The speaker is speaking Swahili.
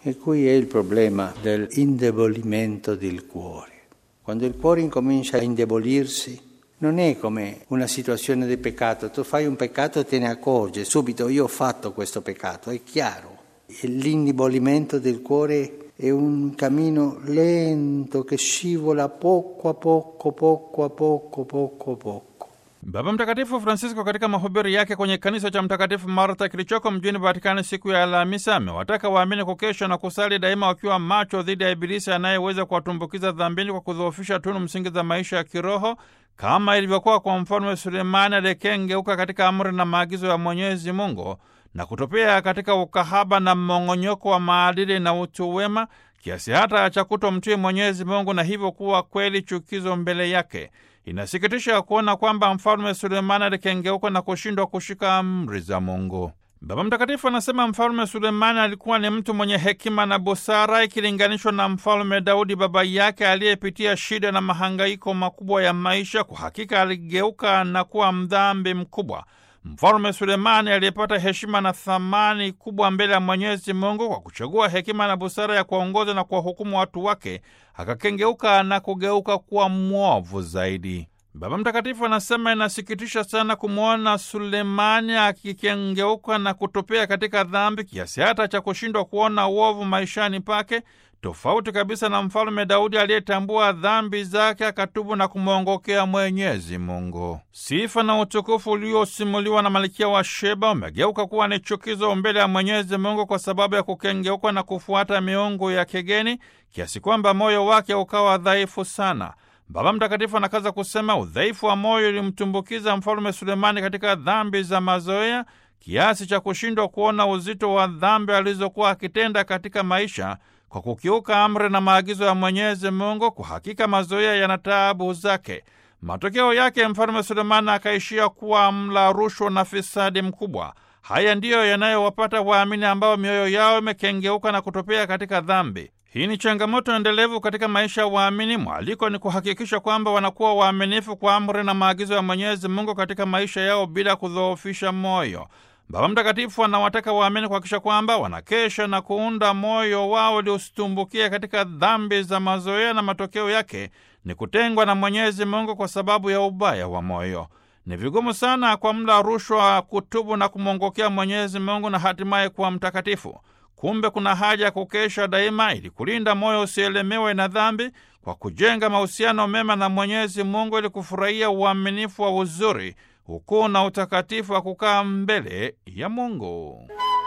E qui è il problema dell'indebolimento del cuore. Quando il cuore incomincia a indebolirsi, non è come una situazione di peccato. Tu fai un peccato e te ne accorgi subito, io ho fatto questo peccato, è chiaro. E l'indebolimento del cuore è un cammino lento che scivola poco a poco, poco a poco, poco a poco. Baba Mtakatifu Francisco katika mahubiri yake kwenye kanisa cha Mtakatifu Marta kilichoko mjini Vatikani siku ya Alhamisi amewataka waamini kukesha na kusali daima wakiwa macho dhidi ya Ibilisi anayeweza kuwatumbukiza dhambini kwa kudhoofisha tunu msingi za maisha ya kiroho kama ilivyokuwa kwa mfalme Sulemani aliyekengeuka katika amri na maagizo ya Mwenyezi Mungu na kutopea katika ukahaba na mmong'onyoko wa maadili na utu wema kiasi hata cha kutomtii Mwenyezi Mungu na hivyo kuwa kweli chukizo mbele yake. Inasikitisha kuona kwamba mfalme Sulemani alikengeuka na kushindwa kushika amri za Mungu. Baba Mtakatifu anasema mfalme Sulemani alikuwa ni mtu mwenye hekima na busara ikilinganishwa na mfalme Daudi baba yake aliyepitia shida na mahangaiko makubwa ya maisha. Kwa hakika aligeuka na kuwa mdhambi mkubwa. Mfalme Sulemani aliyepata heshima na thamani kubwa mbele ya Mwenyezi Mungu kwa kuchagua hekima na busara ya kuwaongoza na kuwahukumu watu wake, akakengeuka na kugeuka kuwa mwovu zaidi. Baba Mtakatifu anasema inasikitisha sana kumwona Sulemani akikengeuka na kutopea katika dhambi kiasi hata cha kushindwa kuona uovu maishani pake, tofauti kabisa na mfalume Daudi aliyetambua dhambi zake akatubu na kumwongokea Mwenyezi Mungu. Sifa na utukufu uliosimuliwa na Malkia wa Sheba umegeuka kuwa ni chukizo mbele ya Mwenyezi Mungu kwa sababu ya kukengeuka na kufuata miungu ya kigeni kiasi kwamba moyo wake ukawa dhaifu sana. Baba Mtakatifu anakaza kusema udhaifu wa moyo ulimtumbukiza mfalume Sulemani katika dhambi za mazoea kiasi cha kushindwa kuona uzito wa dhambi alizokuwa akitenda katika maisha kwa kukiuka amri na maagizo ya Mwenyezi Mungu. Kwa hakika mazoea yana taabu zake. Matokeo yake mfalume Sulemani akaishia kuwa mla rushwa na fisadi mkubwa. Haya ndiyo yanayowapata waamini ambao mioyo yao imekengeuka na kutopea katika dhambi. Hii ni changamoto endelevu katika maisha ya waamini. Mwaliko ni kuhakikisha kwamba wanakuwa waaminifu kwa amri na maagizo ya Mwenyezi Mungu katika maisha yao bila kudhoofisha moyo. Baba Mtakatifu anawataka waamini kuhakikisha kwamba wanakesha na kuunda moyo wao uliostumbukia katika dhambi za mazoea, na matokeo yake ni kutengwa na Mwenyezi Mungu kwa sababu ya ubaya wa moyo. Ni vigumu sana kwa mla rushwa kutubu na kumwongokea Mwenyezi Mungu na hatimaye kuwa mtakatifu. Kumbe kuna haja ya kukesha daima ili kulinda moyo usielemewe na dhambi kwa kujenga mahusiano mema na Mwenyezi Mungu ili kufurahia uaminifu wa uzuri, ukuu na utakatifu wa kukaa mbele ya Mungu.